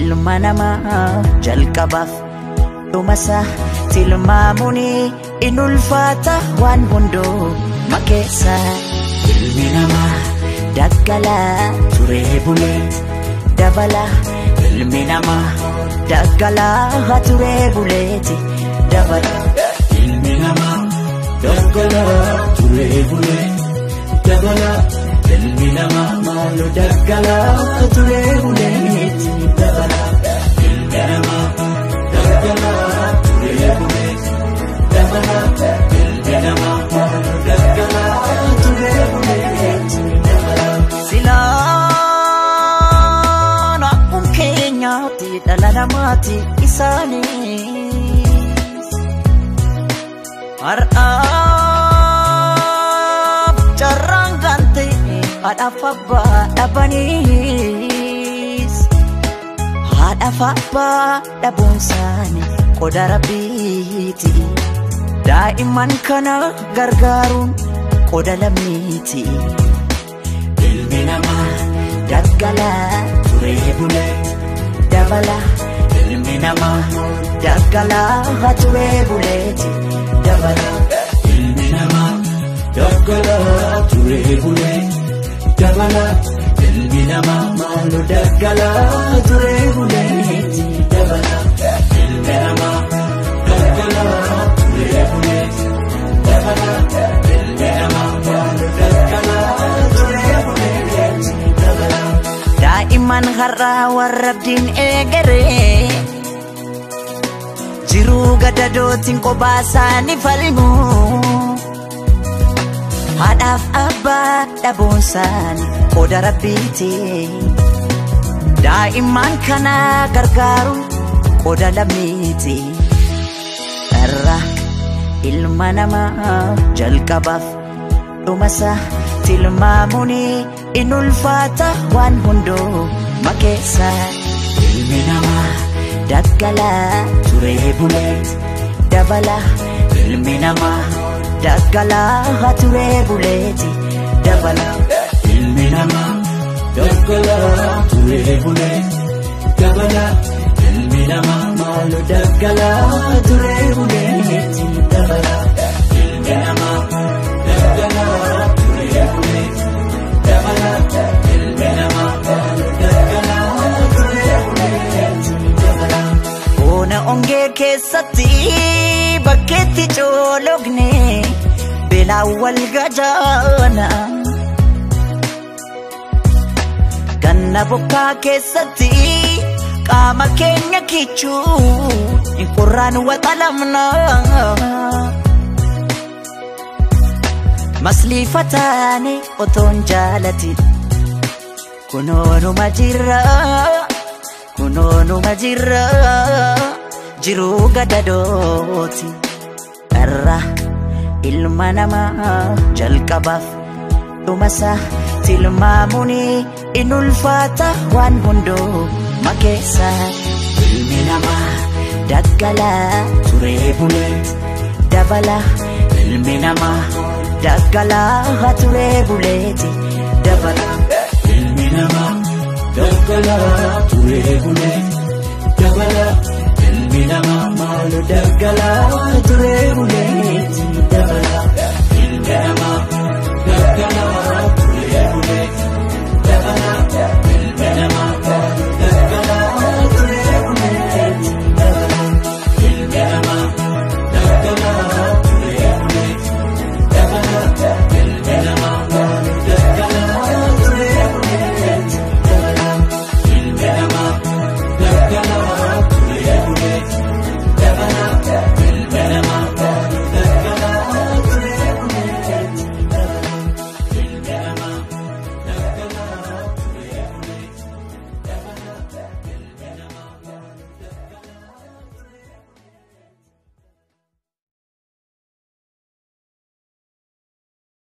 ilma namaa jalqabaaf dhumasaa tilmaamuun in ulfaata waan hundoo makeessa ilmi namaa daggalaa turee bulee dabala ilmi namaa daggalaa turee buleeti dabala ilmi namaa daggalaa turee bulee dabala ilmi namaa maaloo daggalaa turee buleeti dabala ilmi namaa daggalaa turee buleeti dabala ilmi namaa maaloo daggalaa turee buleeti dabala. Silaan akkuma keenyaatti dhala namaati isaanis har'aaf carraan gante haadhaaf abbaa dhabaniis haadhaaf abbaa dhabuun isaanii qoda rabbiiti daa'imman kana gargaaruun qoda lammiiti. Ilmi namaa daggalaa turee bulee dabala ilmi namaa daggalaa turee buleeti dabala ilmi namaa daggalaa turee bulee dabala ilmi namaa maaloo daggalaa turee buleeti dabala ilmi namaa daggalaa turee buleeti dabala ilmi namaa maaloo daggalaa turee buleeti dabala. daa'imman har'aa warra abdiin eegaree jiruu gadadootiin kophaa isaanii falmu haadhaaf abbaa dhabuun isaanii qoda rabbiiti daa'imman kana gargaaruun qoda lammiiti irra ilma namaa jalqabaaf dhumasaa tilmaamuun in ulfaata waan hundoo makeessa Ilmi namaa daggalaa turee bulee dabala ilmi namaa daggalaa turee buleeti dabala ilmi namaa daggalaa turee bulee dabala ilmi namaa maaloo daggalaa turee buleeti dabala ilmi namaa daggalaa turee bulee dabala ilmi namaa maaloo daggalaa turee buleeti dabala. Boona ongee keessatti bakkeetti coologne beelaan wal gajaana. Ganna bokkaa keessatti qaama keenya kichuu hin qorraan waxalamna. Masliifataane otoon jaalatin kunoonuma jirra. kunoonuma jirra jiruu gadadooti irra ilma namaa jalqabaaf dhumasaa tilmaamuun in ulfaata waan hundoo makeessa Ilmi namaa daggalaa turee bulee dabala ilmi namaa daggalaa turee buleeti dabala ilmi namaa daggalaa turee bulee dabala ilmi namaa maaloo daggalaa turee buleeti dabala